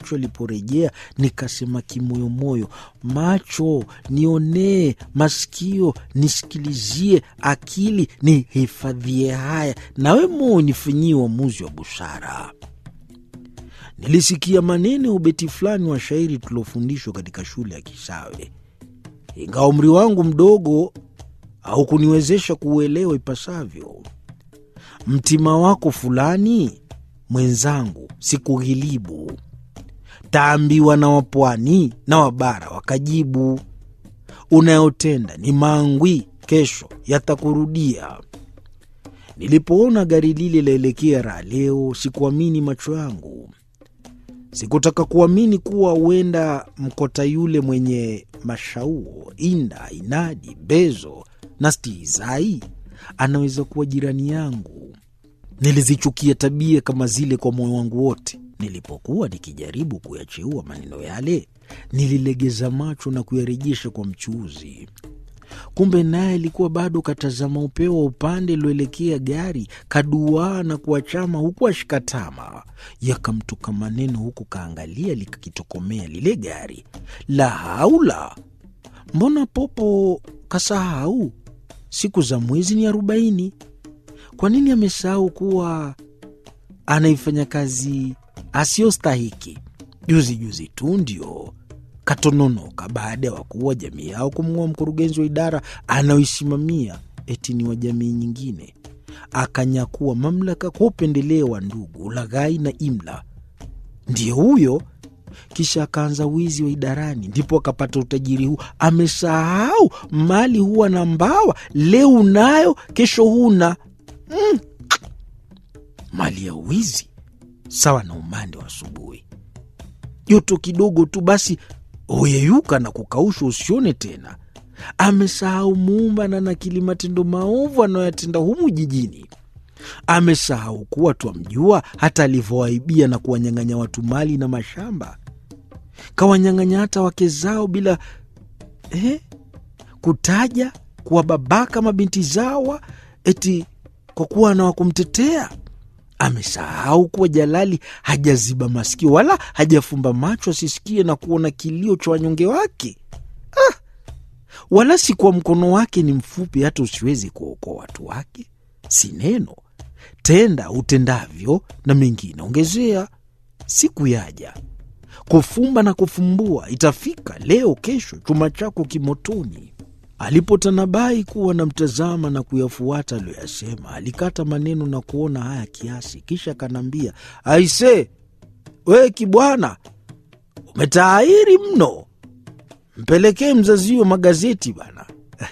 macho yaliporejea, nikasema kimoyomoyo, macho nionee, masikio nisikilizie, akili nihifadhie haya, nawe moyo nifanyie uamuzi wa busara. Nilisikia maneno ya ubeti fulani wa shairi tuliofundishwa katika shule ya Kisawe, ingawa umri wangu mdogo haukuniwezesha kuuelewa ipasavyo. Mtima wako fulani mwenzangu, sikughilibu. Taambiwa na wapwani na wabara wakajibu, unayotenda ni mangwi, kesho yatakurudia. Nilipoona gari lile laelekea raha leo, sikuamini macho yangu. Sikutaka kuamini kuwa huenda mkota yule mwenye mashauo, inda, inadi, bezo na stihizai anaweza kuwa jirani yangu. Nilizichukia tabia kama zile kwa moyo wangu wote. Nilipokuwa nikijaribu kuyacheua maneno yale, nililegeza macho na kuyarejesha kwa mchuuzi. Kumbe naye alikuwa bado katazama upeo wa upande ulioelekea gari, kaduaa na kuachama huku ashikatama. Yakamtoka maneno huku kaangalia likakitokomea lile gari. La haula! Mbona popo kasahau siku za mwezi ni arobaini? Kwa nini amesahau kuwa anaifanya kazi asiyostahiki? Juzi juzi tu ndio katononoka baada ya wakuu wa jamii yao kumng'oa mkurugenzi wa idara anayoisimamia eti ni wa jamii nyingine, akanyakua mamlaka kwa upendeleo wa ndugu, ulaghai na imla. Ndiyo huyo kisha akaanza wizi wa idarani, ndipo akapata utajiri huu. Amesahau mali huwa na mbawa, leo unayo, kesho huna. Mm. Mali ya wizi sawa na umande wa asubuhi, joto kidogo tu basi huyeyuka na kukaushwa, usione tena. Amesahau muumba na nakili matendo maovu anayoyatenda humu jijini. Amesahau kuwa twamjua hata alivyowaibia na kuwanyang'anya watu mali na mashamba, kawanyang'anya hata wake zao bila eh, kutaja kuwababaka mabinti zawa eti kwa kuwa na wakumtetea. Amesahau kuwa Jalali hajaziba masikio wala hajafumba macho asisikie na kuona kilio cha wanyonge wake. Ah, wala si kwa mkono wake ni mfupi hata usiwezi kuokoa watu wake. Si neno tenda utendavyo, na mengine ongezea. Siku yaja kufumba na kufumbua, itafika leo, kesho, chuma chako kimotoni. Alipotanabai kuwa namtazama na kuyafuata aliyoyasema, alikata maneno na kuona haya kiasi, kisha akaniambia, aise, we kibwana, umetaahiri mno, mpelekee mzazi huyo magazeti bana.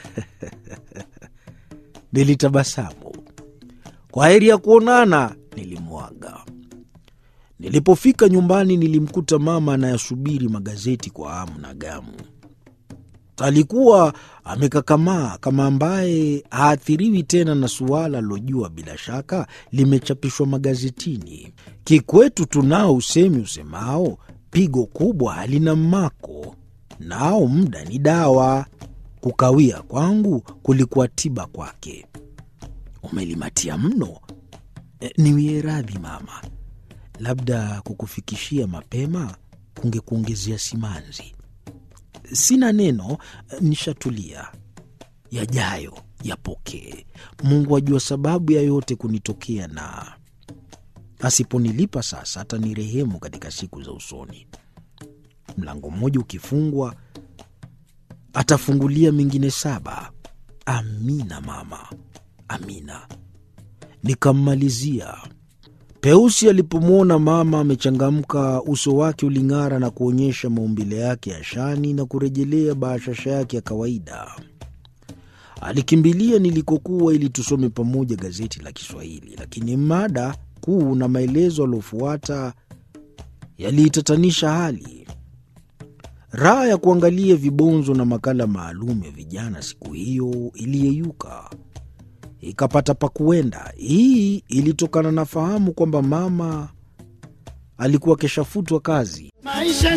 Nilitabasamu. Kwa heri ya kuonana, nilimwaga. Nilipofika nyumbani, nilimkuta mama anayasubiri magazeti kwa hamu na gamu. Alikuwa amekakamaa kama ambaye haathiriwi tena na suala lilojua bila shaka limechapishwa magazetini. Kikwetu tunao usemi usemao, pigo kubwa halina mmako, nao muda ni dawa. Kukawia kwangu kulikuwa tiba kwake. Umelimatia mno. E, niwie radhi mama, labda kukufikishia mapema kungekuongezea simanzi. Sina neno, nishatulia. Yajayo yapokee. Mungu ajua sababu ya yote kunitokea, na asiponilipa sasa atanirehemu katika siku za usoni. Mlango mmoja ukifungwa, atafungulia mengine saba. Amina mama, amina. Nikammalizia. Peusi alipomwona mama amechangamka, uso wake uling'ara na kuonyesha maumbile yake ya shani na kurejelea bashasha yake ya kawaida. Alikimbilia nilikokuwa ili tusome pamoja gazeti la Kiswahili, lakini mada kuu na maelezo aliofuata yaliitatanisha hali. Raha ya kuangalia vibonzo na makala maalum ya vijana siku hiyo iliyeyuka ikapata pa kuenda. Hii ilitokana na fahamu kwamba mama alikuwa keshafutwa kazi. Maisha